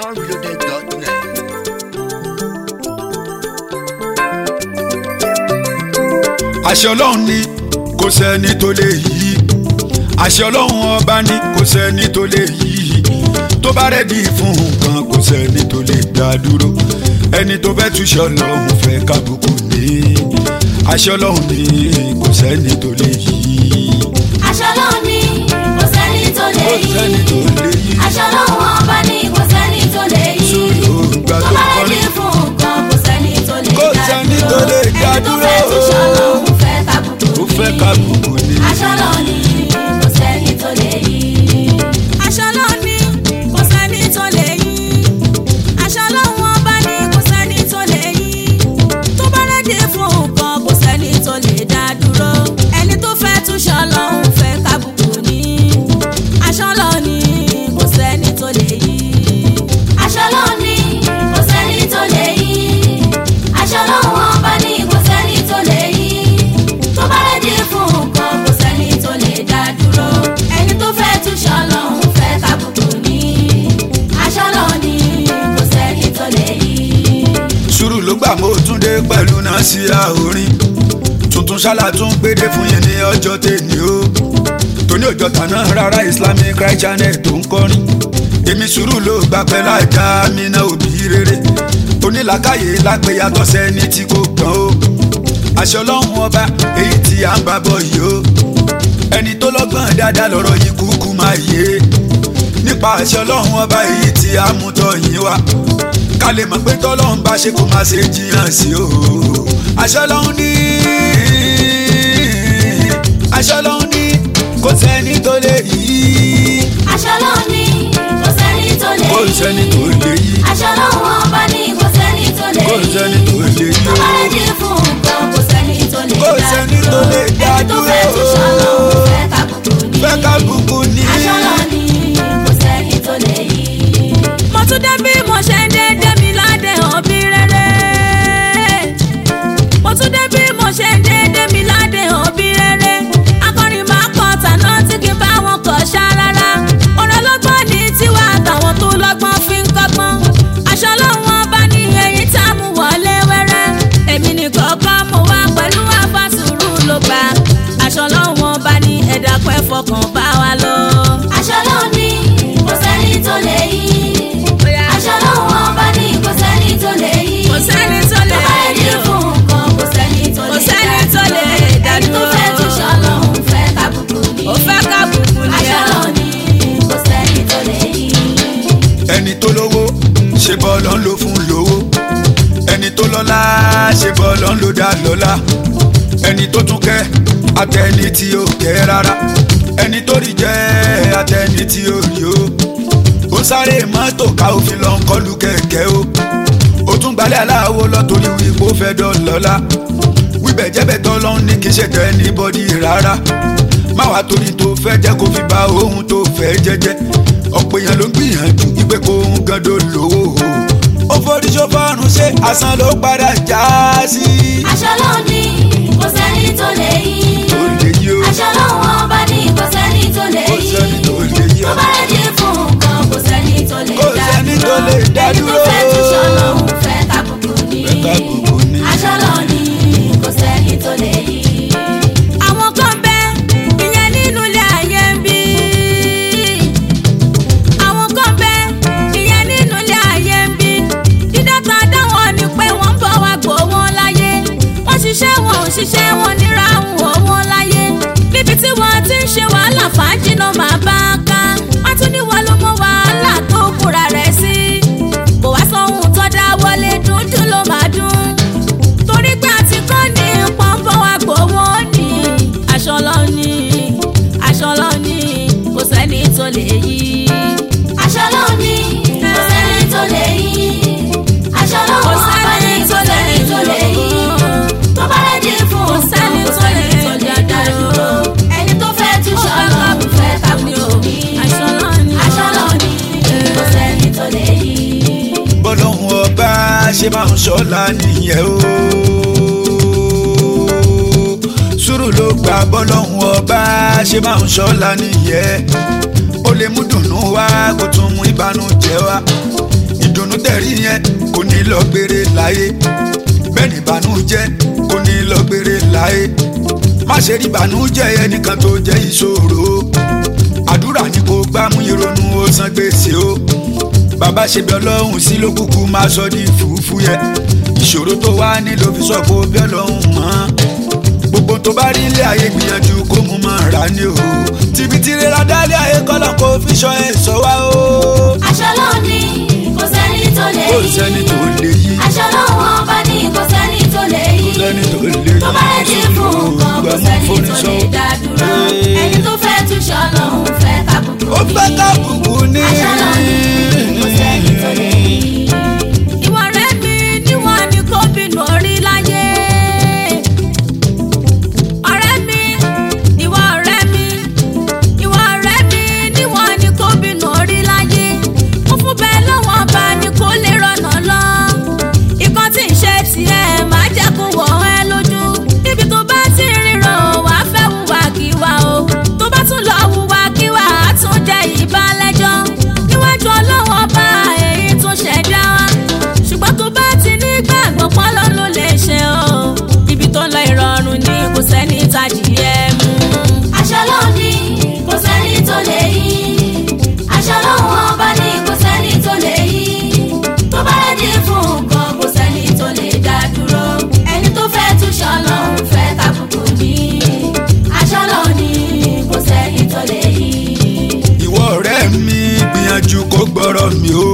soundreloaded.net. àṣẹ ọlọ́run ni kò sẹ́ni tó lè yí àṣẹ ọlọ́run ọba ni kò sẹ́ni tó lè yí tó bá rẹ̀dí fún nǹkan kò sẹ́ni tó lè dá dúró ẹni tó fẹ́ túṣe ọlọ́run fẹ́ kábùkù ní àṣẹ ọlọ́run ni kò sẹ́ni tó lè yí. aṣọ lọ́hùn ni kò sẹ́ni tó lè kò sẹ́ni yí tó lè yí. aṣọ lọ́hùn ọba ni kò sẹ́ni tó lè yí Sùúrù gbà tó tó bá kọ́ni. rẹ̀dí fún nǹkan kò sẹ́ni tó lè Kò dá sẹ́ni dúró tó lè dá ẹni tó dúró. fẹ́ túṣọ lọ́hùn fẹ́ kábùkù ó fẹ́ ní. kábùkù ní. aṣọ lọ́hùn ni kò sẹ́ni tó lè yí. aṣọ lọ́hùn ni kò sẹ́ni tó lè yí aṣọ lọ́hùn ọba ni kò sẹ́ni tó lè yí tó bá rẹ́dí fún nǹkan kò sẹ́ni tó lè dá dúró ẹni tó fẹ́ túṣọ lọ́hùn fẹ́ kábùkù ní aṣọ lọ́hùn ni kò sẹ́ni tó lè yí. aṣọ lọ́hùn ni kò sẹ́ni tó lè yí aṣọ lọ́hùn ọba ni kò sẹ́ni tó lè yí tó bá rẹ̀dí fún nǹkan kò sẹ́ni tó lè dá dúró ẹni tó fẹ́ túṣọ lọ́hùn fẹ́ kábùkù ní aṣọ lọ́hùn ni kò sẹ́ni tó lè yí. sùúrù ló gbà mọ́ túndé pẹ̀lú náà sí àorin tuntun ṣálá tún gbédè fún yín ní ọjọ́ tèmi o tóní òjò tàná rárá islamic right channel tó ń kọrin èmi sùúrù ló gbà pẹ́ lájà mi náà òbí rere onílàkàyè lápẹ́ yàtọ̀ sẹ́ni tí kò gbọ́n o àṣẹ ọlọ́run ọba èyí tí à ń bá bọ̀ yìí o ẹni tó lọ́gbọ́n dáadáa lọ́rọ̀ yìí kúkú máa yé nípa àṣẹ ọlọ́run ọba èyí tí a mú tọ́ yín wá ká lè mọ̀ pé tọ́lọ́run bá ṣe kó máa ṣe jiyàn sí o àṣẹ ọlọ́run ní àṣẹ ọlọ́run ní kò sẹ́ni tó lè yí aṣọ lọ́hùn ni kò sẹ́ni tó lè kò yí sẹ́ni tó lè yí aṣọ lọ́hùn ọba ni kò sẹ́ni tó lè kò yí sẹ́ni tó lè yí tó bá rẹ̀dí fún nǹkan kò sẹ́ni tó lè Kò dá sẹ́ni tó dúró lè dá ẹni tó fẹ́ dúró. túṣọ lọ́hùn fẹ́ kábùkù ní. fẹ́ ká kúkú ní. aṣọ lọ́hùn ni kò sẹ́ni tó lè yí. mo tún dé bí mo ṣe ń dé débi ládé òbí rere mo tún dé bí mo ṣe ń dé débi ládé òbí rere akọrin máa kọ tàná tí kì í bá wọn kọ ṣá rárá ọ̀rọ̀ lọ́gbọ́n ní tiwa àtàwọn tó lọ́gbọ́n fi ń kọ́gbọ́n aṣọ lọ́wọ́n bá ní eyín tá a mú wọlé wẹ́rẹ́ èmi ní kọ́kọ́ mo wá pẹ̀lú àfàsùrù ló bá aṣọ lọ́wọ́n bá ní ẹ̀dá pẹ́ fọkàn bá wa lọ. aṣọ lọ́hùn ni kò sẹ́ni tó lè yí. aṣọ lọ́hùn ọba ni kò sẹ́ni tó lè yí. kò sẹ́ni tó lè tó bá rẹ̀dí yí o. fún nǹkan kò sẹ́ni tó Kò lè sẹ́ni dá tó lè dúró. dá ẹni tó dúró. fẹ́ túṣọ lọ́hùn fẹ́ kábùkù ní. ó fẹ́ ká bùkún ní aṣọ ẹ. lọ́hùn ni kò sẹ́ni tó lè yí. ẹni tó lówó ṣe bọ́ọ̀lù ń lò fún lówó ẹni tó lọ́lá ṣe bọ́ọ̀lù ń lò dá lọ́lá ẹni tó tún kẹ́ àtẹni tí ó kẹ́ rárá ẹni tó rí jẹ́ àtẹni tí ó rí o ó sáré mọ́tò ká òfin lọ ń kọlu kẹ̀kẹ́ o ó tún gbalẹ̀ aláwo lọ torí wípé ó fẹ́ dọ́lọ́lá wíbẹ̀ jẹ́bẹ̀ tọ́lọ́ ní kí ṣètò anybody rárá má wàá torí tó fẹ́ jẹ́ kó fi ba ohun tó fẹ́ jẹ́jẹ́ ọ̀pọ̀ èèyàn ló ń gbìyànjú wípé kó ń gando lówó ó forí ṣọ́fọ́rùn ṣe àsán ló padà já sí. aṣọ lọ́hùn ni kò sẹ́ni tó lè yí. tó lè yí o aṣọ lọ́hùn ọba ni kò sẹ́ni tó lè kò yí. sẹ́ni tó lè yí tó o. bá rẹ̀dí fún nǹkan kò sẹ́ni tó lè Kò dá sẹ́ni tó lè dá ẹni dúró. tó fẹ́ túṣọ lọ́hùn fẹ́ kábùkù ní. Fẹ́ kábùkù ní. aṣọ lọ́hùn ni kò sẹ́ni tó lè yí. àwọn kan bẹ ìyẹn nínú ilé ayé ń bí. àwọn kan bẹ ìyẹn nínú ilé ayé ń bí. dídọ́ta dáwọn ni pé wọ́n ń bọ̀ wá gbọ́ wọn láyé. wọ́n ṣiṣẹ́ wọn ò ṣiṣẹ́ wọn níra wọn wọn láyé. níbi tí wọ́n ti ń ṣe wàhálà fàájì náà máa bá a ká. wọ́n tún ní wọ́n ló mọ wàhálà tó kúra rẹ̀ sí. kò wá sóhun tó dá wọlé dúndún ló máa dún torí pé àti kọ́ ní pọ́npọ́n wa gbowó ní aṣọ lọ́ní aṣọ lọ́ní kò sẹ́ni tó lè yí. aṣọ lọ́hùn ni kò sẹ́ni tó lè yí. aṣọ lọ́hùn ọba ni kò sẹ́ni tó lè yí. tó bá rẹ̀dí fún Kò sẹ́ni nǹkan kò tó lè sẹ́ni tó lè dá dúró. ẹni tó fẹ́ túṣọ lọ́hùn fẹ́ kábùkù ní. aṣọ lọ́ní aṣọ lọ́hùn ni kò sẹ́ni tó lè yí. bọ́lọ́hún ọba ṣe máa ń ṣọ́la nìyẹn o. sùúrù ló gba bọ́lọ́hún ọba ṣe máa ń ṣọ́la nìyẹn. ó lè mú dùnnú wá kó tún mú ìbànújẹ́ wá. tẹ̀rí yẹn kò ní lọ gbére láyé bẹ́ẹ̀ ni ìbànújẹ́ kò ní lọ gbére láyé má ṣe rí ìbànújẹ́ ẹnìkan tó jẹ́ ìṣòro àdúrà ni kò gbá mú ìrònú ó san gbèsè o bàbá ṣe bí ọlọ́run sí ló kúkú máa sọ di fùfú yẹ ìṣòro tó wá ní ló fi sọ pé ó bí ọlọ́run mọ́ gbogbo tó bá rí ilé ayé gbìyànjú kó mú mọ́ ra ni o tìbítì rírà dálé ayé kọ́lọ́ kó fi ṣọ́ ẹ̀ sọ wá o aṣọ lónìí kò sẹ́ni tó lè kò yí. sẹ́ni tó lè yí aṣọ lọ́wọ́ ọba ní kò sẹ́ni tó lè yí. kò sẹ́ni tó lè yí tó bá lè dín fún nǹkan kò sẹ́ni tó lè dá dúró. ẹni tó fẹ́ túṣọ lòun fẹ́ kábùkù ó ní. fẹ́ ká bùkún ní. aṣọ lónìí kò sẹ́ni tó lè yí. ìwọ rẹ mi níwọ̀n ni kò bínú orí láyé. ọ̀rẹ́ mi ìwọ ọ̀rẹ́ mi ìwọ ọ̀rẹ́ mi níwọ̀n ni kò bínú orí láyé. mo fún bẹ́ẹ̀ lọ́wọ́ ọba ni kò lè rọ̀nà lọ. ikọ́ tí ń ṣe tiẹ̀ máa jẹ́ kó wọ̀ ẹ́ lójú. níbi tó bá ti ríran wàá fẹ́ wùwà kíwà o. tó bá tún lọ wùwà kíwà á tún jẹ́ ìbálẹ́jọ́. níwájú ọlọ́wọ́ ọba èyí tó ṣẹ̀dá wa. ṣùgbọ́n tó bá ti ní gbàgbọ́ pọ́lọ́ ló lè ṣe o. ibi tó lọ ìrọ̀rùn ni kò sẹ́ni tají ẹ̀ mú. aṣọ lónìí kò sẹ́ni tó lè yí. aṣọ lọ́wọ́ ọba ní kò sẹ́ni tó lè yí. tó bá lè dín fún nǹkan kò sẹ́ni tó lè dá dúró. ẹni tó fẹ́ túṣọ lòun fẹ́ kábùkù ní. aṣọ lónìí kò sẹ́ni tó lè yí. ìwọ ọ̀rẹ́ mi gbìyànjú kó gbọ́rọ̀ mi o.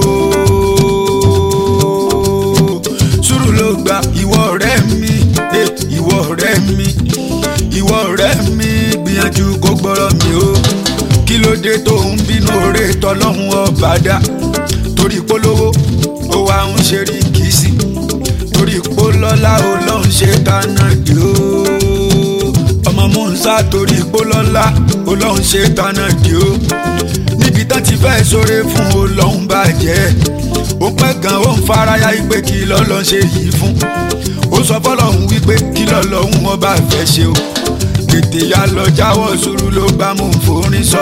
sùúrù ló gba ìwọ ọ̀rẹ́ mi eh, ìwọ ọ̀rẹ́ mi ìwọ ọ̀rẹ́ mi gbìyànjú kó gbọ́rọ̀ mi o. kí ló dé tó ń bínú oore tọlọ́hun ọba dá torí polówó ó wá ń ṣe rí kìsì torí polọ́lá ó lọ́ ń ṣe dáná dé o ọmọ musa torí polọ́lá ó lọ́ ń ṣe dáná dé o níbi tán ti fẹ́ sóre fún o lọ́hún bàjẹ́ ó pẹ́ gan ó ń faraya wípé kí lọ́lọ́ ṣe yìí fún ó sọ fọlọ́hún wípé kí lọ́lọ́hún ọba fẹ́ ṣe o tètè ya lọ jáwọ́ sùúrù ló bá mú forin sọ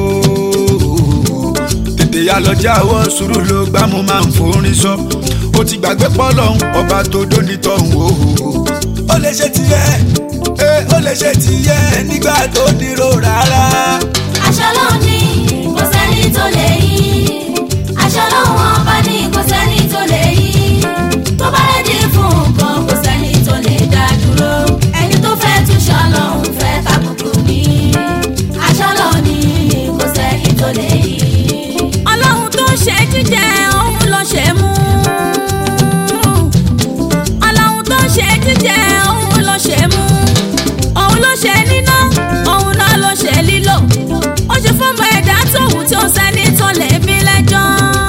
o tètè ya lọ jáwọ́ sùúrù ló gbá mú máa ń forin sọ ó ti gbàgbé pọ́lọ́hún ọba tó dóni tọ̀hún o ó lè ṣe tiẹ̀ ẹ ó lè ṣe tiẹ̀ nígbà tó dúró rárá. aṣọ lónìí kò sẹ́ni tó lè yí. aṣọ lọ́wọ́ ọba ní kò sẹ́ni tó lè yí. tó bá lè dín fún nǹkan kò sẹ́ni tó lè dá dúró. ẹni tó fẹ́ túṣọ lòun fẹ́ kábùkù ní. aṣọ lónìí kò sẹ́ni tó lè yí. ọlọ́run tó ṣe jíjẹ òun ló ṣe mú. ọlọ́run tó ṣe jíjẹ òun ló ṣe mú. òun ló ṣe níná òun náà ló ṣe lílò. ó ṣe fọ́mọ ẹ̀dá tóun tí ó sẹ́ni tó lè bí lẹ́jọ́.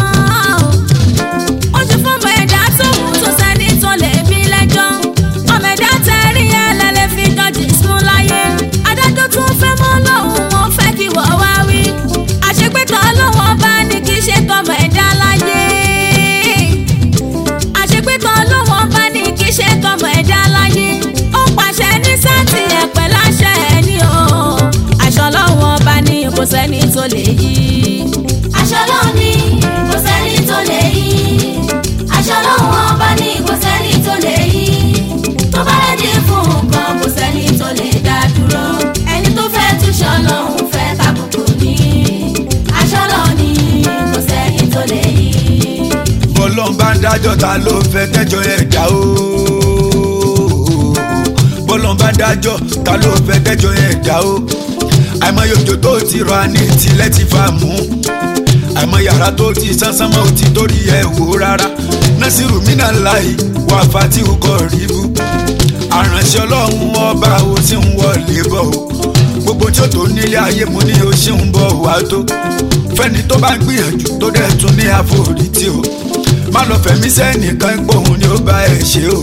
ó ṣe fọ́mọ ẹ̀dá tóun tó sẹ́ni tó lè bí lẹ́jọ́. ọmọ ẹ̀dá tẹ̀rí ẹlẹ́lẹ́ fi jọ́jì sún láyé. adájọ́ tún fẹ́ mọ́ lọ́hùn wọn fẹ́ kí wọ́n wá wí. àṣepẹ́tọ̀ ọlọ́wọ́n bá ní kí ṣe tọmọ ẹ̀dá láyé. àṣepẹ́tọ̀ ọlọ́wọ́n bá ní kí ṣe tọmọ ẹ̀dá láyé. ó pàṣẹ ní sátì ẹ̀pẹ́ láṣẹ ẹ̀ ní o. aṣọ ọlọ́wọ́n bá ní kò sẹ́ni tó lè yí. aṣọ lónìí kò sẹ́ni tó lè yí. aṣọ lọ́wọ́ ọba ní kò sẹ́ni tó lè yí. tó bá lè dín fún nǹkan kò sẹ́ni tó lè dá dúró. ẹni tó fẹ́ túṣọ lòun fẹ́ kábùkù ní. aṣọ lónìí kò sẹ́ni tó lè yí. bọ́lọ́n bá ń dájọ́ ta ló fẹ́ tẹ́jọ́ ẹ̀ dá o. bọ́lọ́n bá ń dájọ́ ta ló fẹ́ tẹ́jọ́ ẹ̀ dá o. àìmọye òjò tó ti rọ àní tilẹ̀ ti fa mú. àìmọye yàrá tó ti sánsán mọ́ ò ti torí ẹ̀ wò rárá. násìrù mínà láì wà fatihu kọ́ ríbu. àránṣẹ́ ọlọ́run ọba ò sì ń wọlé bọ̀ o. gbogbo tí ó tó nílé ayé mo ní o ṣì ń bọ̀ wá tó. fẹ́ni tó bá ń gbìyànjú tó dẹ̀ tún ní àforítì o má lọ fẹ̀mí sẹ́nìkan gbóhùn ni ó bá ẹ̀ ṣe o.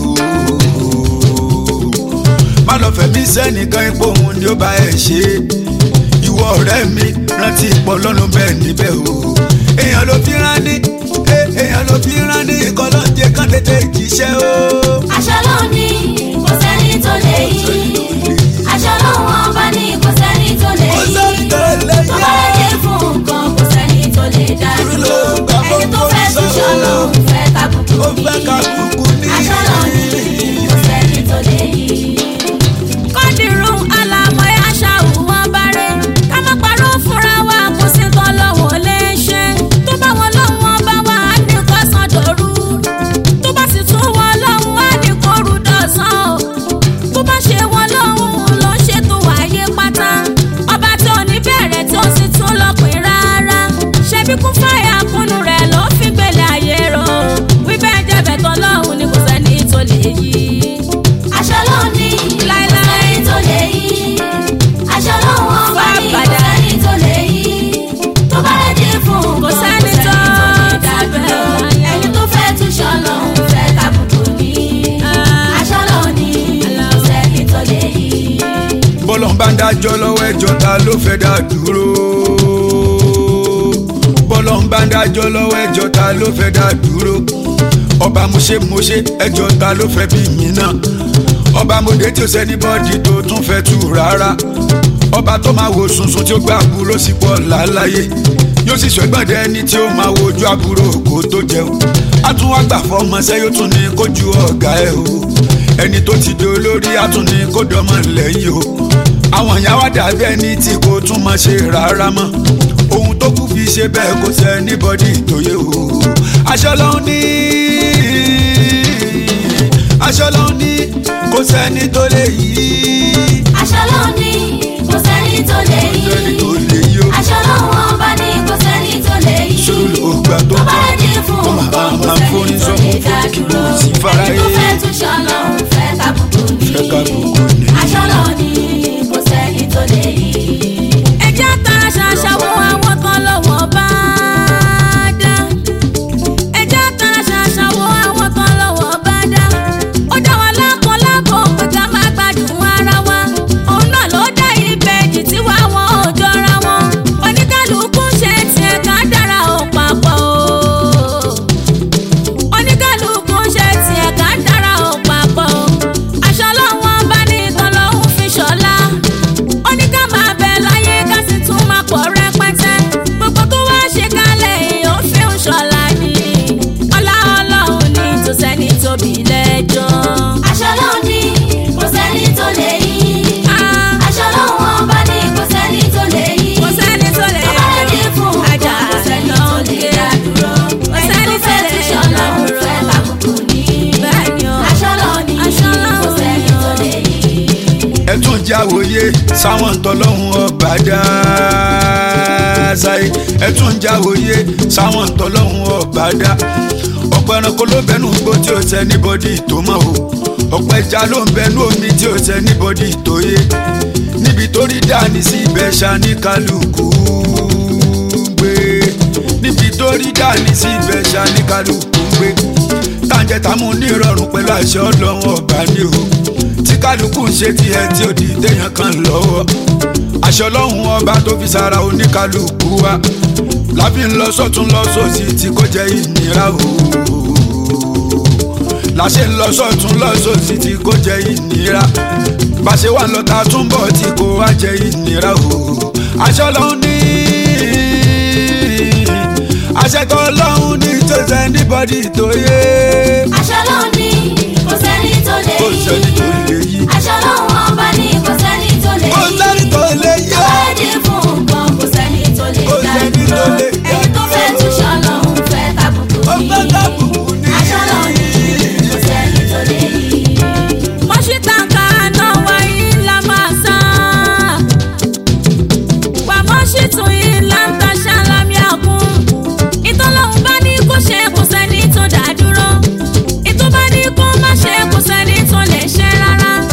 má lọ fẹ̀mí sẹ́nìkan gbóhùn ni ó bá ẹ̀ ṣe. ìwọ ọ̀rẹ́ mi rántí pọ̀ lọ́nu bẹ́ẹ̀ níbẹ̀ o. èèyàn ló fi rán ní eh, èèyàn ló fi rán ní ikọ̀ lọ́jẹ̀ kan tètè jíṣẹ́ o. aṣọ lónìí kò sẹ́ni tó lè yí. aṣọ lọ́wọ́ ọba ní kò sẹ́ni tó lè Kò yí. sẹ́ni tó lè tó bá lè dín fún nǹkan kò sẹ́ni tó lè dá dúró. ẹni tó fẹ́ túṣọ lòun fẹ́ kábùkù ní. aṣọ náà ní kò sẹ́ni tó lè yí. kọ́dìrún àlàmọ́ ẹ̀ àṣà òwọ́n bárẹ̀ ká má parọ́ fúnra wa kó sì tán lọ́wọ́ lè ṣe tó bá wọn lọ́wọ́ bá wà á ní kọ́sán dòru tó bá sì tún wọn lọ́wọ́ á ní kóru dọ̀sán o bó bá ṣe wọn lọ́wọ́ ló ń ṣètò ayé pátá ọba tí ò ní bẹ̀rẹ̀ tí ó sì tún lọ́pìn rárá ṣebí kún fáyà kúnnú rẹ̀ ló fi gbélé ayé rò wíbẹ̀ jẹ́bẹ̀ tán lọ́hùn ni kò sẹ́ni tó lè yí. aṣọ náà ní kò Láíláí. sẹ́ni tó lè yí. aṣọ náà wọ́n bá ní kò Fàbàdà. sẹ́ni tó lè yí. tó bá rẹ́dí fún Kò nǹkan kò sẹ́ni sẹ́ni tó tó lè dá dúró. bẹ̀rẹ̀. ẹni tó fẹ́ tún ṣọlọ ń fẹ́ kábùkù ní. Ah. aṣọ náà ní kò sẹ́ni tó lè yí. bọ́lọ̀ ń bá ń dájọ́ lọ́wọ́ ẹjọ́ ta ló fẹ́ dá dúró. bọ́lọ̀ ń bá ń dájọ́ lọ́wọ́ ẹjọ́ ta ló fẹ́ dá dúró. ọba mo ṣe mo ṣe ẹjọ́ ta ló fẹ́ bí mi náà. ọba mo dé tí ó sẹ́ni bọ́ọ̀dì tó tún fẹ́ tù rárá. ọba tó máa wo sunsun tí ó gbà àbúrò sí pọ̀ láláyé. yóò sì sọ ẹgbọ́n dẹ ẹni tí ó máa wojú àbúrò kó tó jẹun. a tún wá gbà fọmọṣẹ́ yóò tún ní kójú ọ̀gá ẹ̀ o ẹni tó ti di olórí àtúní kó dọmọ lẹ́yìn o àwọn ìyá wa dàbí ẹni tí kò tún mọ̀ ṣe rárá mọ́ ohun tó kù fi ṣe bẹ́ẹ̀ kò sẹ́ níbọ̀dì ìtòyè o aṣọ lọ́hún ní aṣọ lọ́hún ní kò sẹ́ni tó lè yí aṣọ náà ní kò sẹ́ni tó lè kò sẹ́ni yí. tó lè yí o aṣọ náà wọ́n bá ní kò sẹ́ni tó lè yí. ṣòro ló gbà tó tó bá kọ́ rẹ́dí fún tó máa nǹkan kò máa sẹ́ni forí tó sọ́kùn lè dá fún kí dúró. kò sí fara ẹni tó yé fẹ́ tún ṣọlọ ń fẹ́ kábùkù ní. fẹ́ kábùkù ní. aṣọ náà ní kò sẹ́ni tó lè yí. ẹjẹ́ tara ṣàṣàwọ̀ àwọn kan lọ́wọ́ bá dá ẹjẹ́ tara ṣàṣàwọ̀ àwọn kan lọ́wọ́ bá dá ó dá wa lákan lábọ̀ pé ká má gbádùn ara wa òun náà ló dá ìbejì tí wá wọn ò jọra wọn oníkálukú ṣe tiẹ̀ ká dára ò papọ̀ o oníkálukú ṣe tiẹ̀ ká dára ò papọ̀ o aṣọ lọ́wọ́ bá ní ìtàn lọ́hùn fi ṣọlá ó ní ká máa bẹ láyé ká sì tún máa pọ̀ rẹpẹtẹ gbogbo tó wá ṣe kálẹ̀ èèyàn fi ń ṣọlá ni ọlá ọlọ́run ní tó sẹ́ni tóbi lẹ́jọ́. aṣọ náà ní kò sẹ́ni tó lè yí. Ah, aṣọ náà wọ́n bá ní kò sẹ́ni tó lè yí. kò sẹ́ni tó lè tó bá rẹ́dí fún ajá nǹkan kò sẹ́ni tó lè dá dúró. kò ẹni sẹ́ni tó tó fẹ́ lè tún ṣọlọ ń fẹ́ kábùkù ní. bẹ́ẹ̀ ni o aṣọ náà ní Aṣọ kò náà sẹ́ni ní o. tó lè yí. ẹ tún jáwòye sáwọn tọlọ́hún ọba dá sáyé ẹ tún jáwòye sáwọn tọlọ́hún ọba dá ọ̀pọ̀ ẹranko ló bẹnu gbó tí ó tẹ níbọdì tó mọ̀ o ọ̀pọ̀ ẹja ló ń bẹnu omi tí ó tẹ níbọdì tó yé níbi tó rí dání sí ibẹ̀ ṣá ní kálukú gbé níbi tó rí dání sí ibẹ̀ ṣá ní kálukú gbé tàǹjẹ̀ tàmú ní ìrọ̀rùn pẹ̀lú àṣẹ ọlọ́run ọba ní o tí kálukú ń ṣe tiẹ̀ tí ó di téèyàn kan lọ́wọ́ aṣọ ọlọ́run ọba tó fi sára oníkálukú wa láfi ń lọ sọ́tún lọ sósì tí kò jẹ́ ìnira o láṣẹ ń lọ sọ́tún lọ sósì tí kò jẹ́ ìnira bàṣẹ wà lọ́ta túnbọ̀ tí kò wá jẹ́ ìnira o aṣọ ọlọ́run ní àṣẹ tó ọlọ́run ní tó sẹ́ níbọ̀dì tó yé aṣọ náà ní kò sẹ́ni tó lè kò sẹ́ni tó yí. lè yí aṣọ náà wọ́n bá ní kò sẹ́ni tó lè kò yí. sẹ́ni tó lè yí tó bá rẹ́dí fún nǹkan kò sẹ́ni tó lè Kò dá sẹ́ni tó dúró. lè dá ẹni tó fẹ́ tún ṣọlọ ń fẹ́ kábùkù ó ní. fẹ́ kábùkù ní. aṣọ náà ní kò sẹ́ni tó lè yí. mọ́ṣítàkà náà wáyé ńlá máa sá. wà mọ́ṣítù ìlà ń taṣà lámì àkún. ìtọ́lọ́hún bá ní kó ṣe kò sẹ́ni tó dá dúró. ìtọ́ bá ní kó má ṣe kò sẹ́ni tó lè ṣe rárá.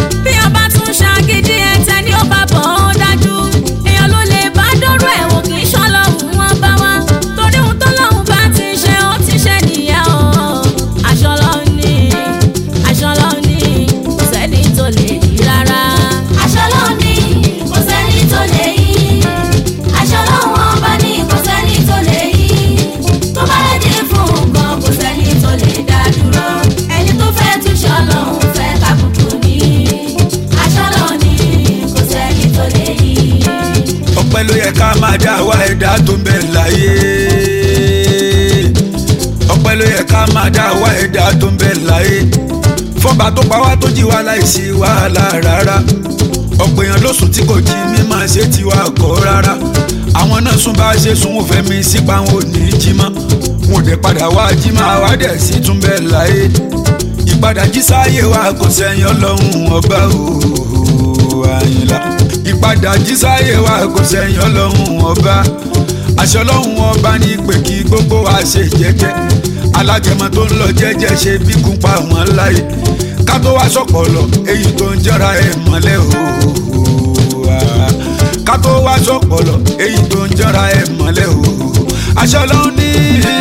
fọ́nba tó pa wá tó jí wa láìsí wàhálà rárá ọ̀pọ̀ èèyàn ló sùn tí kò jí mímọ́ ṣe tiwa kọ́ rárá àwọn náà sún bá ṣe sùn wọn fẹ́ mi sípa wọn ò ní jí mọ́ wọn ò dẹ̀ padà wá jí máa wá dẹ̀ sí tún bẹ́ẹ̀ láyé ìpadà jí sáyé wa kò sẹ́yìn ọlọ́run ọba ooo àyìnlá ìpadà jí sáyé wa kò sẹ́yìn ọlọ́run ọba àṣẹ ọlọ́run ọba ní pé kí gbogbo wa ṣe jẹ́jẹ́ alágẹmọ tó ń lọ jẹ́jẹ́ ṣe bí kún pa wọn láyé ká tó wá sọ̀pọ̀lọ̀ èyí tó ń jọra ẹ̀ mọ́lẹ̀ ooo ká tó wá sọ̀pọ̀lọ̀ èyí tó ń jọra ẹ̀ mọ́lẹ̀ ooo àṣẹ ọlọ́run ní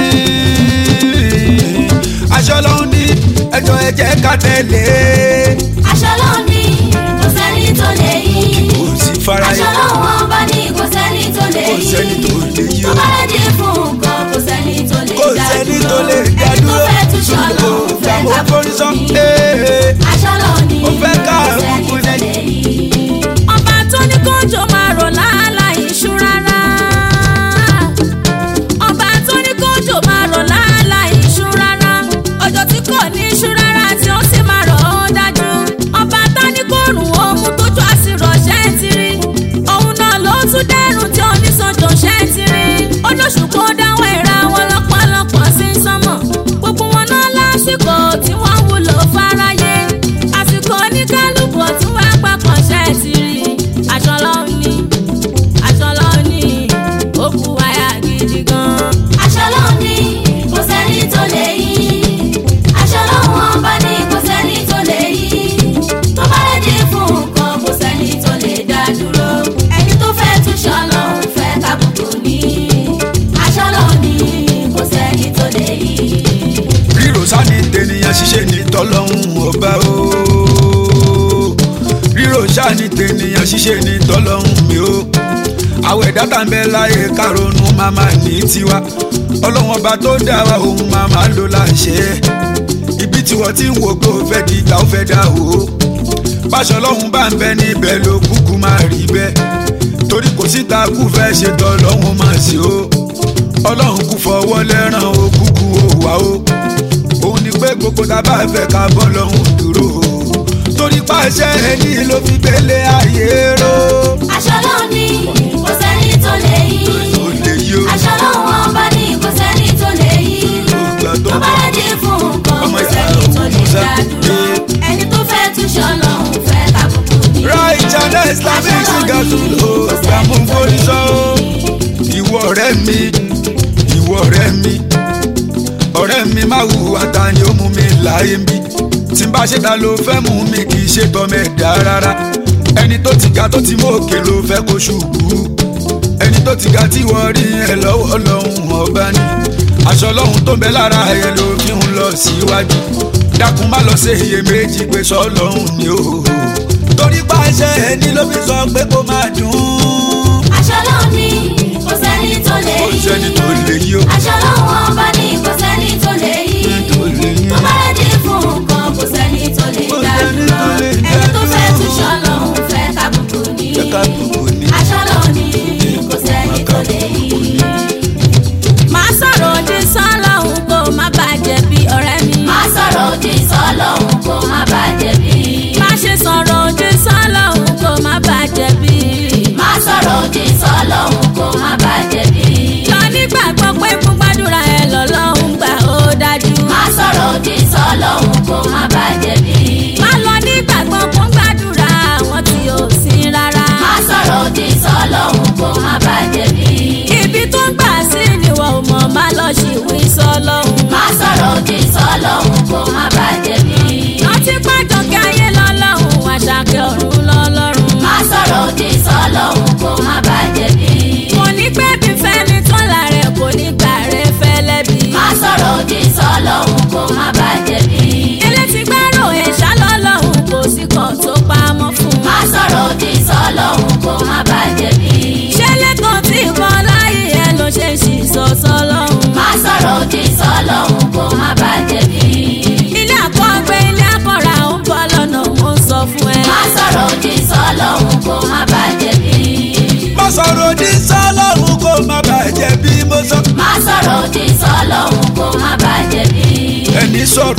àṣẹ ọlọ́run ní ẹjọ́ ẹ jẹ́ ká tẹ̀lé aṣọ ló ní kò sẹ́ni tó lè yí. kò sí faraye aṣọ lọ́wọ́ ọba ní kò sẹ́ni tó lè kò yí. sẹ́ni tó lè yí tó o bá lè dín fún nǹkan kò sẹ́ni tó lè kò dá sẹ́ni dúró. tó lè dá ẹni tó dúró fẹ́ tún ṣọ́ lọ fẹ́ gbàmú ká forí sọ bùkún ní. ee aṣọ ló ní Ó fẹ́ ká kò sẹ́ni bùkún tó ní. lè yí. ọba tó ní kójò máa rọ̀ láàláì iṣu rárá ọba tó ní kójò máa rọ̀ láàláì iṣu rárá ọjọ́ tí kò ní iṣu rárá tí ó sì máa rọ̀ ó dájú ọba tá ní kórùn ohun tójú àsìrọ̀ ṣẹ́ ti rí òun náà ló tún dẹ́rùn tí oníṣòjò ṣẹ́ ti rí olóṣù kó dáwọ́ ìra wọn lọ́pọ̀lọpọ̀ sí sánmọ̀ gbogbo wọn náà lásìkò tí wọ́n wúlò fáráyé àsìkò oníkálukú tí wọ́n gbàgbọ́ ṣẹ́ ti rí aṣọ lọ́hùn ní aṣọ lọ́hùn ní ó kú wáyà gidi gan. aṣọ ló ní kò sẹ́ni tó lè yí. aṣọ lọ́wọ́ ọba ní kò sẹ́ni tó lè yí. tó bá lè dín fún nǹkan kò sẹ́ni tó lè dá dúró. ẹni tó fẹ́ tún ṣọ́ lọ́hùn fẹ́ kábùkù ní. aṣọ ló ní kò sẹ́ni tó lè yí. ríro sáni tènìyàn ṣiṣẹ́ ní tọ́lọ́hún ọba o ríro sáni tènìyàn ṣiṣẹ́ ní tọ́lọ́hún mi o àwọn ẹ̀dá tá ń bẹ láyé kárọ̀nù màmá ní tiwa ọlọ́wọ́n ọba tó dá wa òun màmá ló láṣẹ ibi tí wọ́n ti ń wò pé ó fẹ́ di ìgbà ó fẹ́ dá o báṣọ ọlọ́run bá ń bẹ níbẹ̀ ló kúkú máa rí bẹ́ẹ̀ torí kò síta kú fẹ́ ṣe tọ́lọ́hún máa ṣe o ọlọ́run kú fọwọ́ lẹ́ràn ó kúkú ó wá o òun ni pé gbogbo tá a bá fẹ́ ká bọ́ lọ́hún dúró o torí pàṣẹ ẹni ló fi gbélé ayé ró aṣọ ló ní kò sẹ́ni tó lè yí. ó lè yí o aṣọ lọ́wọ́ ọba ní kò sẹ́ni tó lè yí. ìgbà tó tó bá lè dín fún nǹkan Ọmọ kò ìyá sẹ́ni tó lè Musa dá dúró. ẹni tó fẹ́ tún ṣọ́ lọ́hùn fẹ́ kábùkù ní. right and islamic singer tún lò gbàmú forí sọ o ìwọ ọ̀rẹ́ mi ìwọ ọ̀rẹ́ mi ọ̀rẹ́ mi má hùwà ta ni ó mú mi láyé ń bí tí n bá ṣe ta ló fẹ́ mú mi kì í ṣe tọmọ ẹ̀dá rárá ẹni tó ti ga tó ti mú òkè ló fẹ́ kó ṣubú ẹni tó ti ga tí wọ́n rí ẹ lọ́wọ́ lọ́hùn ọba ni aṣọ lọ́hùn tó ń bẹ lára ẹ ló fi ń lọ síwájú dákun má lọ ṣe iyèméjì pé sọ lọ́hùn ni ó torí pàṣẹ ẹni ló fi sọ pé kó máa dùn aṣọ ló ní kò sẹ́ni tó lè kò yí. sẹ́ni tó lè yí o aṣọ lọ́wọ́ ọba ní kò sẹ́ni tó lè yí. tó lè yí tó bá lè dín fún nǹkan kò sẹ́ni tó lè Kò dá sẹ́ni dúró. tó lè dá ẹni tó fẹ́ dúró. tún ṣọ́ lọ́hùn fẹ́ kábùkù ní. Fẹ́ kábùkù ní. aṣọ ló ní kò sẹ́ni tó lè yí. máa sọ̀rọ̀ òdì sọ́lọ́hún kó má bàjẹ́ bí ọ̀rẹ́ mi. má sọ̀rọ̀ òdì sọ́lọ́hún kó má bàjẹ́ bí. má ṣe sọ̀rọ̀ òdì sọ́lọ́hún kó má bàjẹ́ bí. má sọ̀rọ̀ òdì sọ́lọ́hún kó má bàjẹ́ bí. lọ nígbàgbọ́ pé fún gbàdúrà ẹ lọ́lọ́hún gbà ó dájú. má sọ̀rọ̀ òdì sọ́lọ́hún kó má bàjẹ́ bí. má lọ nígbàgbọ́ fún gbàdúrà àwọn tí ò sí rárá. má sọ̀rọ̀ òdì sọ́lọ́hún kó má bàjẹ́ bí. ibi tó ń gbà sí ni wọ́n ò mọ̀ má lọ ṣìwí sọ́lọ́hún. má sọ̀rọ̀ òdì sọ́lọ́hún kó má bàjẹ́ bí. rántí pàjọ́kẹ́ ayé lọ́lọ́hún àṣàkẹ́ ọ̀run lọ́lọ́run. má sọ̀rọ̀ òdì sọ́lọ́hún kó má bàjẹ́ bí. kò ní pẹ́ bí fẹ́ni tọ́lá rẹ̀ kò ní gbà rẹ̀ fẹ́lẹ́ bí. má sọ̀rọ̀ òdì sọ́lọ́hún kó má bàjẹ́ bí. ilé ti gbárò ẹ̀ṣá lọ́lọ́hún kò sí kan tó pamọ́ fún. má sọ̀rọ̀ òdì sọ́lọ́hún kó má bàjẹ́ bí. ṣé lẹ́kọ̀ọ́ tí ìbọn láyé ẹ ló ṣe ṣì sọ sọ́lọ́hún. má sọ̀rọ̀ òdì sọ́lọ́hún kó má bàjẹ́ bí. ilé àkọ́gbé ilé àkọ́ra ó ń bọ́ lọ́nà mo ń sọ fún ẹ. má sọ̀rọ̀ òdì sọ́lọ́hún kó má bàjẹ́ bí. má sọ̀rọ̀ òdì sọ́lọ́run kó má bàjẹ́ bí mo sọ má sọ̀rọ̀ òdì sọ́lọ́hún kó má bàjẹ́ bí. ẹni sọ̀rọ̀ òdì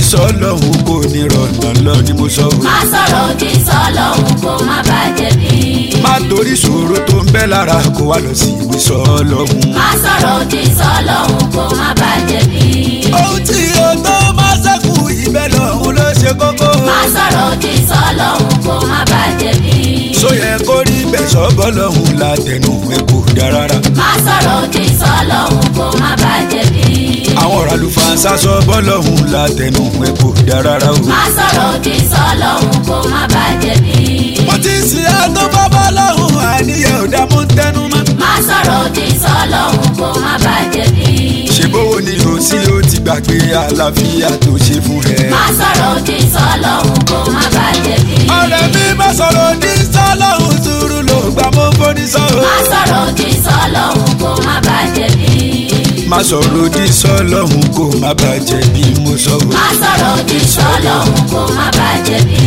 sọ́lọ́hún kò ní rọ̀nà lọ ni mo sọ o. má sọ̀rọ̀ òdì sọ́lọ́hún kó má bàjẹ́ bí. má torí ṣòro tó ń bẹ lára kó wá lọ sí ìwé sọ́lọ́hún. má sọ̀rọ̀ òdì sọ́lọ́hún kó má bàjẹ́ bí. ohun tí o tó máa ṣẹ́kù ibẹ̀ lọ́hún ló ṣe kókó. má sọ̀rọ̀ òdì sọ́lọ́hún kó má bàjẹ́ bí. sóyẹ kó rí bẹ́ẹ̀ sọ́bọ̀ lọ́hún látẹnu ẹ̀ kò dá rárá. má sọ̀rọ̀ òdì sọ́lọ́hún kó má bàjẹ́ bí. àwọn ọ̀rọ̀ àlùfáàṣà sọ́bọ̀ lọ́hún látẹnu ẹ̀ kò dá rárá o. má sọ̀rọ̀ òdì sọ́lọ́hún kó má bàjẹ́ bí. wọ́n ti sin àtọ́ bábá lọ́hún àníyàn ò dá mú tẹnu mọ́. má sọ̀rọ̀ òdì sọ́lọ́hún kó má bàjẹ́ bí. ṣe bówó ni o sí o ti gbàgbé àlàáfíà tó ṣe fún ẹ. má sọ̀rọ̀ òdì sọ́lọ́hún kó má bàjẹ́ bí. ọ̀rẹ́ mi má sọ̀rọ̀ ní sọ́lọ́hún sùúrù ló gbà mọ́ fóní sọ́ọ̀. má sọ̀rọ̀ òdì sọ́lọ́hún kó má bàjẹ́ bí. má sọ̀rọ̀ ní sọ́lọ́hún kó má bàjẹ́ bí mo sọ. má sọ̀rọ̀ òdì sọ́lọ́hún kó má bàjẹ́ bí.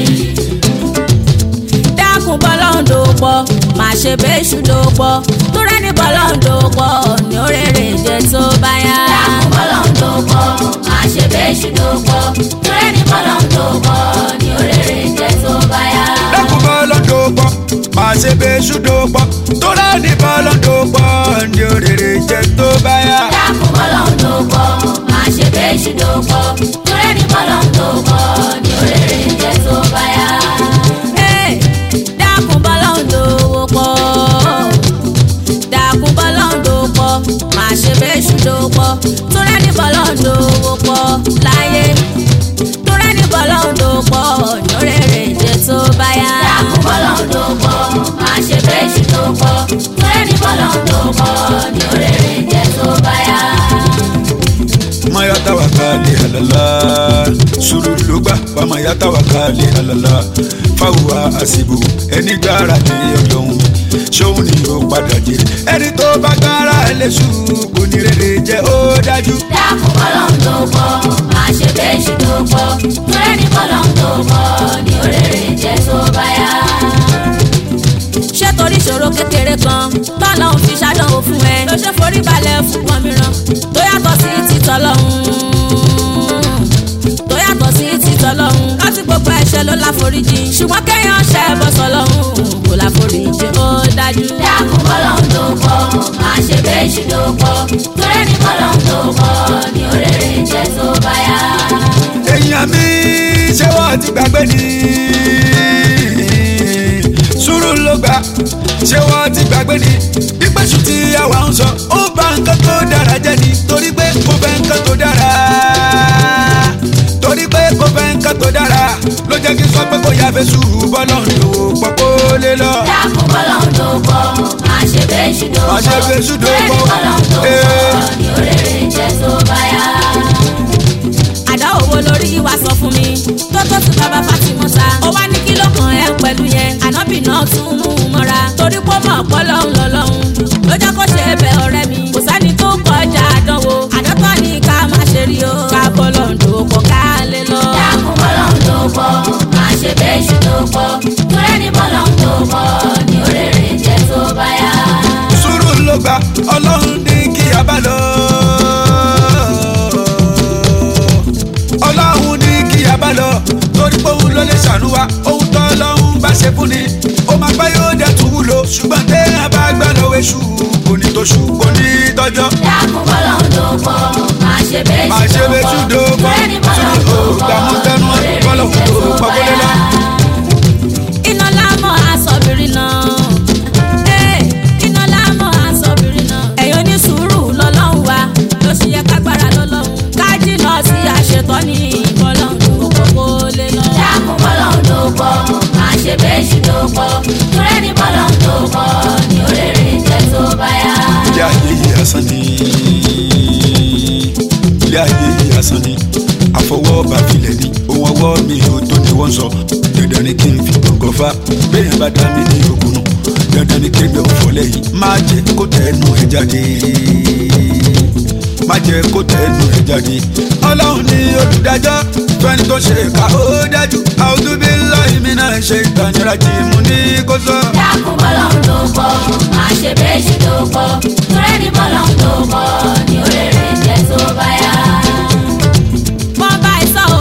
dákun bọ́lọ́hún dòpọ̀ má ṣe bẹ́ṣù dòpọ̀ tó rẹ́ni bọ́lọ́hún dòpọ̀ ní òrèrè jẹ́ tó bá yá. dákun bọ́lọ́hún dòpọ̀ má ṣe bẹ́ṣù dòpọ̀ torí ní bọ́lọ́hún dòpọ̀ ní òrèrè jẹ́ tó bá yá. dákun bọ́lọ́ dòpọ̀ má ṣe bẹ́ṣù dòpọ̀ tó rẹ́ni bọ́lọ́ dòpọ̀ ní òrèrè jẹ́ tó bá yá. dákun bọ́lọ́hún dòpọ̀ má ṣe bẹ́ṣù dòpọ̀ torí ní bọ́lọ́hún dòpọ̀ ní òrèrè jẹ́ tó bá yá. Hey, dákun bọ́lọ́hún dòpọ̀ dákun bọ́lọ́hún dòpọ̀ má ṣe bẹ́ṣù dòpọ̀ tó rẹ́ni bọ́lọ́hún dòpọ̀ láyé tó rẹ́ni bọ́lọ́hún dòpọ̀ ní òrèrè jẹ́ tó bá yá. dákun bọ́lọ́hún dòpọ̀ má ṣe bẹ́ṣù dòpọ̀ torí ní bọ́lọ́hún dòpọ̀ ní òrèrè jẹ́ tó bá yá. maya tawakali halala sùúrù ló gbà wà maya tawakali halala fáwọn àṣìbò ẹni gbára lé ọlọ́run ṣóun ni ó padà jèrè ẹni tó bá gbára ẹlẹ́sù kò ní rere jẹ́ ó dájú. dákun bọ́lọ́hún dòpọ̀ má ṣe bẹ́ṣù dòpọ̀ torí ní bọ́lọ́hún dòpọ̀ ní òrèrè jẹ́ tó bá yá. ṣé torí ìṣòro kékeré kan tọ́lọ́hún fi ṣàdánwò fún ẹ ló ṣe forí balẹ̀ fún wọn mìíràn tó yàtọ̀ sí títọ́ lọ́hún tó yàtọ̀ sí títọ́ lọ́hún láti gbogbo ẹ̀ṣẹ̀ ló láforíjì ṣùgbọ́n kéèyàn ṣe bọ́sọ̀ lọ́hún kò láforíjì ó dájú. dákun bọ́lọ́hún dòpọ̀ má ṣe bẹ́ṣù dòpọ̀ torí ní bọ́lọ́hún dòpọ̀ ní òrèrè jẹ́ tó bá yá. èèyàn mi ṣé wọ́n ti gbàgbé ni sùúrù ló gbà ṣé wọ́n ti gbàgbé ni ìpèsè tí àwa ń sọ ó bá nǹkan tó dára jẹ́ ni torí pé kò fẹ́ nǹkan tó dára torí pé kò fẹ́ nǹkan tó dára ló jẹ́ kí n sọ pé kò yá fẹ́ sùúrù bọ́lọ̀ ń lò pọ̀ kó lè lọ. dákun bọ́lọ́hún dòpọ̀ má ṣe bẹ́ṣù dòpọ̀ Má ṣe bẹ́ṣù torí ní dòpọ̀. bọ́lọ́hún dòpọ̀ Eh. ní òrèrè jẹ́ tó bá yá. àdáwò wo lórí wa sọ fún mi tó tó tún bàbá Fátímọ́ta ó wá ní kí ló kàn ẹ́ pẹ̀lú yẹn ànábì náà tún mú un mọ́ra torí pé ó mọ̀ pọ́ lọ́hùn lọ́lọ́hùn ló jẹ́ kó ṣe bẹ ọ̀rẹ́ mi kò sẹ́ni tó kọjá àdánwò àdọ́tọ̀ ni ká má ṣe rí o ká bọ́ lọ́ǹdò pọ̀ ká lè lọ. dákun bọ́lọ́hún dòpọ̀ má ṣe bẹ́ṣù dòpọ̀ torí ní bọ́lọ́hún dòpọ̀ ní òrèrè jẹ́ tó bá yá. sùúrù ló gbà ọlọ́run ní kí a bá lọ. ọlọ́run ní kí a bá lọ torí pé òun ló lè ṣàánú wa ohun tó ọlọ́run bá ṣe fún ni ó máa pẹ́ yóò dẹ̀ tún wúlò ṣùgbọ́n téèyàn bá gbà lọ́wọ́ èṣù kò ní tó ṣù kò ní tọ́jọ́. dákun bọ́lọ́hún dòpọ̀ má ṣe bẹ́ṣù máa ṣe bẹ́ẹ̀ tún dòpọ̀ torí ní sùúrù bọ́lọ́hún tó dòpọ̀ gbàmú tẹnu òrèrè bọ́lọ̀ jẹ́ tó tó bá pàkólé yá. lọ. iná lámọ̀ asọ̀bìrì náà. Ee, iná lámọ̀ asọ̀bìrì náà. ẹ̀yin oní sùúrù lọ́lọ́run wa ló ṣe yẹ kágbára lọ́lọ́run. kájí lọ sí àṣetọ́ ní ìbọ̀lọ́run òkòkò lè lọ. dákun bọ́lọ́hún dòpọ̀ má ṣe bẹ́ṣù dòpọ̀ torí ní bọ́lọ́hún dòpọ̀ ní òrèrè jẹ́ tó bá yá. ilé ayé yìí asán ni ilé ayé yìí asán ni àfọwọ́bà filẹ̀ ni ohun ọwọ́ mi ò tó ni wọ́n sọ dandan ni kí n fi gbọ̀ngàn fa bẹ́ẹ̀ bá dá mi ní òkùnù dandan ni kéde ọ̀fọ̀ lẹ́yìn má jẹ́ kó tẹnu ẹ̀ jáde má jẹ́ kó tẹnu ẹ̀ jáde ọlọ́run ni olùdájọ́ fẹ́ni tó ṣe ká ó dájú àwùjọ bí láì mí náà ṣe ìtànìyàn jì mú ní kó sọ. dákun bọ́lọ́hún dòpọ̀ má ṣe bẹ́ṣù dòpọ̀ torí ní bọ́lọ́hún dòpọ̀ ní òrèrè jẹ́ tó bá yá. wọ́n bá ẹ sọ o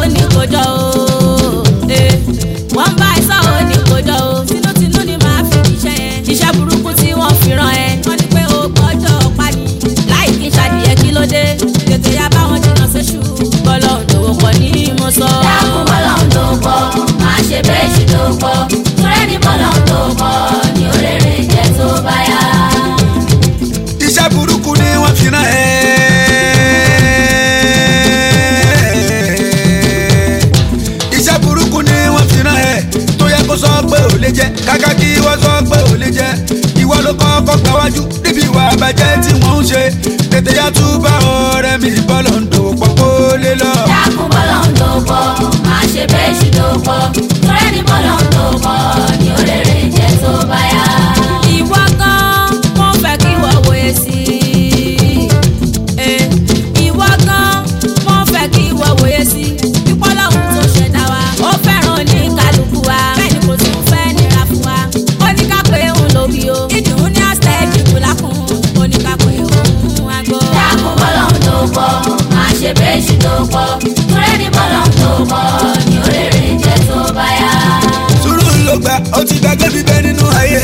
tètè yá tún bá ọ̀rẹ́ mi bọ́lọ̀ ń dòwò pọ̀ kó lé lọ. dákun bọ́lọ̀ ń lò pọ̀ máa ṣe bẹ́ẹ̀ ṣì lò pọ̀ tọ́rẹ́ ní bọ́lọ̀ ń lò pọ̀ ní òrèrè jẹ́ tó bá yá. ìwọ gan mo fẹ́ kí wọ́n wòye sí i. Eh, ìwọ gan mo fẹ́ kí wọ́n wòye sí i. ìpọ́lọ́hún tó ṣẹ̀dá wa ó fẹ́ràn ní kálukú wa bẹ́ẹ̀ ni kò tún fẹ́ nira fún wa. ó ní ká pé òun ló bí o ìdùnnú ní àṣẹ ìdìbò lákùn ó ní ká pé òun àgbọ̀. dákun bọ́lọ̀ ń lò pọ̀ máa ṣe bẹ́ẹ̀ ṣì lò pọ̀ tọ́rẹ́ ní bọ́lọ̀ ń lò pọ̀ ní òrèrè jẹ́ tó bá yá. sùúrù ló gbà ó ti gbàgbé bíbẹ́ nínú ayé.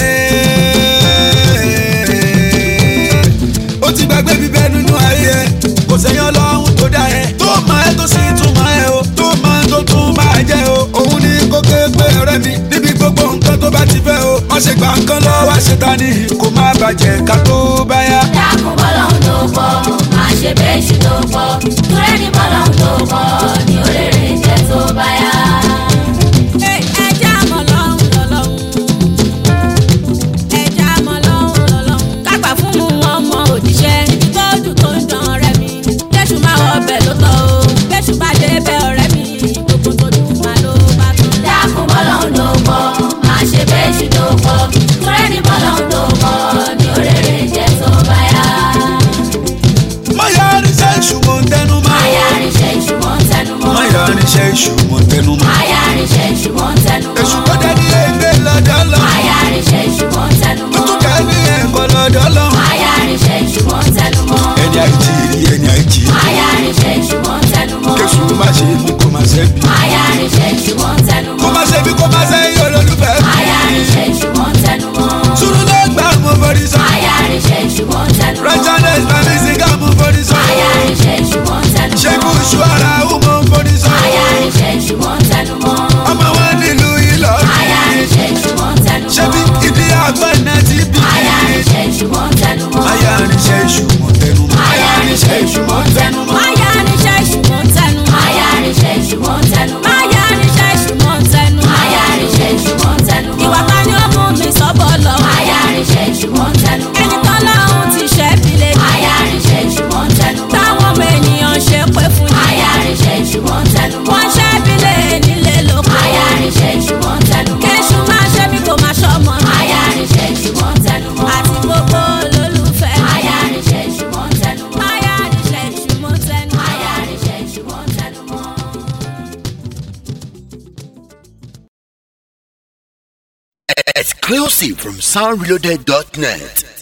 ó ti gbàgbé bíbẹ́ nínú ayé. kò sẹ́yìn ọlọ́run tó dá ẹ. tó máa ẹ tó sì tún máa ẹ o. tó máa tó tún máa jẹ o. òun ní kó ké pé ọ̀rẹ́ mi. níbi gbogbo nǹkan tó bá ti fẹ́ o. má ṣe gbà nǹkan lọ́wọ́ àṣetánì. kó má bàjẹ́ ká tó bá yá. dákun bọ́lọ̀ ń lò pọ̀ máa ṣe bẹ́ẹ̀ ṣì lò pọ̀ tọ́rẹ́ ní bọ́lọ̀ ń lò pọ̀ ní òrèrè jẹ́ tó bá yá. Eh, ẹja mọ̀ lọ́hùn lọ́lọ́hùn. ẹja mọ̀ lọ́hùn lọ́lọ́hùn. kágbà fún mu wọn mọ òjíṣẹ́. ibi tó dùn tó ń dán ọ̀rẹ́ mi. jésù máa wọ ọbẹ̀ ló tọ́ o. jésù bá dé bẹ ọ̀rẹ́ mi. gbogbo tó dùn máa ló bá tán. dákun bọ́lọ̀ ń lò pọ̀ máa ṣe bẹ́ẹ̀ ṣì lò pọ̀ tọ́rẹ́ ní bọ́lọ̀ ń lò pọ̀ ní òrèrè jẹ́ tó bá yá. má yà á ní sẹ́ ìṣù mọ̀ ń tẹnu mọ́. máyà ríṣẹ́ ìṣù mọ́ ń tẹnu mọ́. má yà á ní sẹ́ ìṣù mọ̀ ń tẹnu mọ́. máyà ríṣẹ́ ìṣù mọ́ ń tẹnu mọ́. èṣù kó dé ní ẹgbẹ́ lọ́dọ̀ lọ. máyà ríṣẹ́ ìṣù mọ́ ń tẹnu tó mọ́. tún kẹ́ ní ẹ̀kọ́ lọ́dọ̀ lọ. máyà ríṣẹ́ ìṣù mọ́ ń tẹnu mọ́. ẹni àìjí ẹni àìjí. máyà ríṣẹ́ ìṣù mọ́ ń tẹnu mọ́. késù má ṣe mí kó má ṣe bí. máyà ríṣẹ́ ìṣù mọ́ ń tẹnu kó mọ́. má ṣe bí kó má ṣe yí olólùfẹ́. máyà ríṣẹ́ ìṣù mọ́ ń tẹnu mọ́. sùúrù ló gbà mú forí sọ. máyà ríṣẹ́ ìṣù mọ́ ń tẹnu mọ́. rẹ́jọ́nẹ́sì bàbí sìgá mú forí sọ. máyà ríṣẹ́ ìṣù mọ́ ń tẹnu mọ́. ṣẹ́gun ṣu ara ó mú forí sọ. máyà ríṣẹ́ ìṣù mọ́ ń tẹnu mọ́. ọmọ wọn nílùú ìlọ. máyà ríṣẹ́ ìṣù mọ́ ń tẹnu mọ́. ṣebí ibi àgbọn náà ti bí. máyà ríṣẹ́ ìṣù mọ́ ń tẹnu mọ́. máyà níṣẹ́ ìṣù mọ̀ tẹnu mọ́. máyà ríṣẹ́ ìṣù mọ́ ń tẹnu mọ́. máyà níṣẹ́ ìṣùmọ̀ ń tẹnu. máyà ríṣẹ́ ìṣù mọ́ ń tẹnu mọ́. máyà níṣẹ́ ìṣùmọ̀ ń tẹnu. máyà ríṣẹ́ ìṣù mọ́ ń tẹnu mọ́. ìwà ta ni ó mú mi sọ́bọ̀ lọ. máyà ríṣẹ́ ìṣù mọ́ ń tẹnu mọ́. ẹni tán lọ́hùn ti ṣẹ́ fi lè jẹ́. máyà ríṣẹ́ ìṣù mọ́ ń tẹnu mọ́. táwọn ọmọ ènìyàn ṣe pé fún yín. máyà ríṣẹ́ ìṣù mọ́ ń tẹnu mọ́. wọ́n ṣẹ́ bí lè nílé lóko. máyà ríṣẹ́ ìṣù mọ́ ń tẹnu mọ́. kéṣù máa ṣe bí kò máa ṣọmọ. máyà ríṣẹ́ ìṣù mọ́ ń tẹnu mọ́. àti gbogbo olólùfẹ́. máyà ríṣẹ́ ìṣù mọ́ ń tẹnu mọ́. máyà níṣẹ́ ìṣùmọ̀ ń tẹnu. máyà ríṣẹ́ ìṣù mọ́ ń tẹnu mọ́. Exclusive from soundreloaded.net.